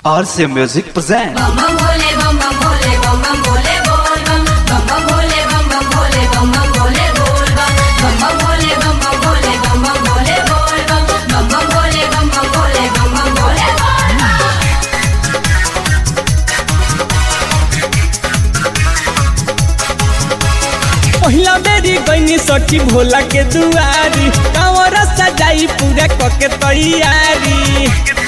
RC Music present. bum bum bole bum bum bole bum bum bole bol bum bum bum bole bum bum bole bum bum bole bol bum bum bum bole bum bum bole bum bum bole bol bum bum bum bole bum bum bole bum bum bole bol bum पहिला बेरी गईनी सखी भोला के दुआरी कांवर सजाई पूरा कके तैयारी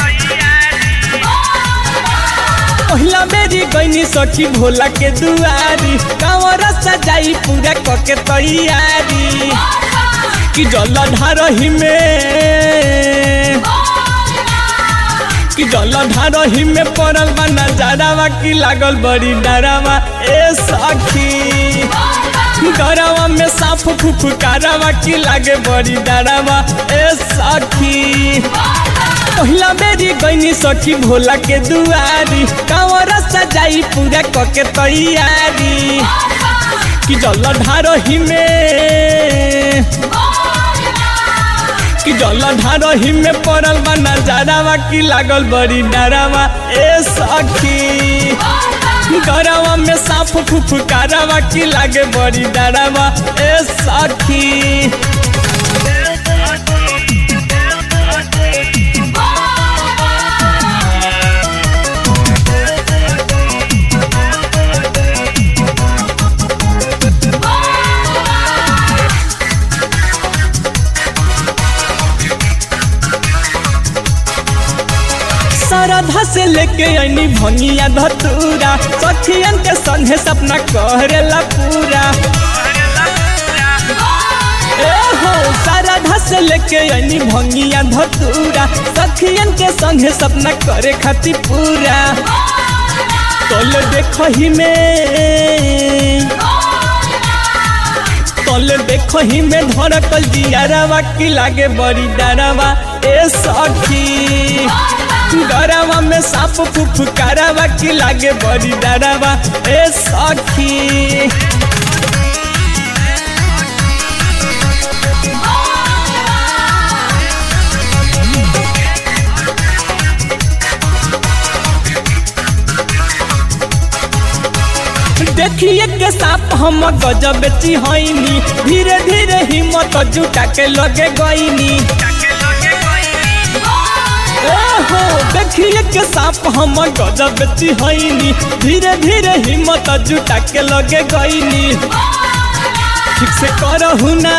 पहिला बेरी गईनी सखी भोला के दुआरी कांवर सजाई पूरा कके तैयारी कि जल ढारही में कि जल ढारही में पड़ल बा नजारावा की लागल बड़ी डरावा ए सखी डरावा में साफ फुफकारावा की लागे बड़ी डरावा ए सखी पहिला बेरी गईनी सखी भोला के दुआरी कांवर सजाई पूरा कके तैयारी कि जल ढारही में कि जल ढारही में पड़ल बा नजारावा की लागल बड़ी डरावा ए सखी डरावा में साफ फुफकारावा की लागे बड़ी डरावा ए सखी श्रद्धा से लेके अनी भंगिया धतूरा सखियन के संगे सपना करेला पूरा ए हो श्रद्धा से लेके अनी भंगिया धतूरा सखियन के संगे सपना करे खातिर पूरा तल देखही में तल देखही में धड़कल जियारावा की लागे बड़ी डरावा ए सखी डरावा में साप फुफकारावा की लागे बड़ी डरावा ए सखी देखिए के साप हम गजब चिहनी धीरे धीरे हिम्मत जुटा के लगे गईनी हो देखिए के साप हम गजब चिहनी धीरे धीरे हिम्मत जुटा के लगे गईनी ठीक से करहु ना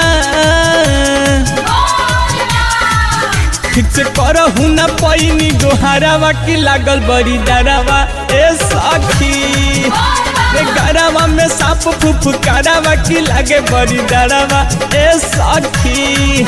ठीक से करहु ना पैनी गोहारावा की लागल बड़ी डरावा ए सखी रे गरावा में साप फुफकारावा की लागे बड़ी डरावा ए सखी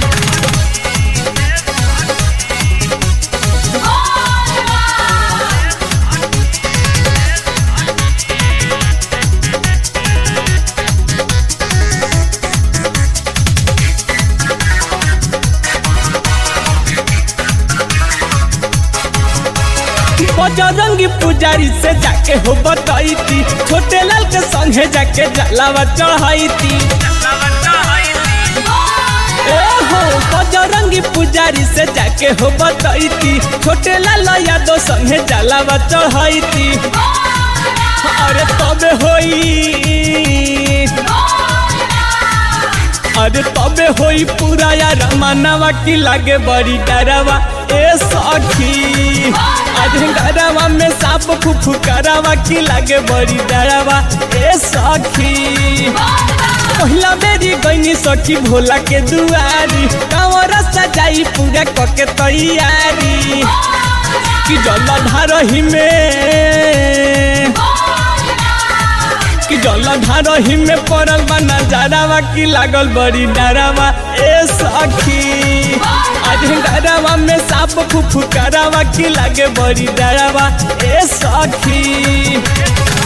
बजरंगी पुजारी से जाके हो बताई थी छोटे लाल के संगे जाके जलावा चढ़ाई थी ए हो बजरंगी पुजारी से जाके हो बताई थी छोटे लाल यादव संगे जलावा चढ़ाई थी अरे तबे होई अरे तबे होई पूरा यार मानवा की लागे बड़ी डरावा ए सखी आज डरावा में साप फुफकारावा की लागे बड़ी डरावा ए सखी पहिला बेरी गईनी सखी भोला के दुआरी कांवर सजाई पूरा कके तैयारी कि जल ढारही में कि जल ढारही में पड़ल बा नजारावा की लागल बड़ी डरावा ए सखी आज डरावा में साप फुफकारावा की लागे बड़ी डरावा ए सखी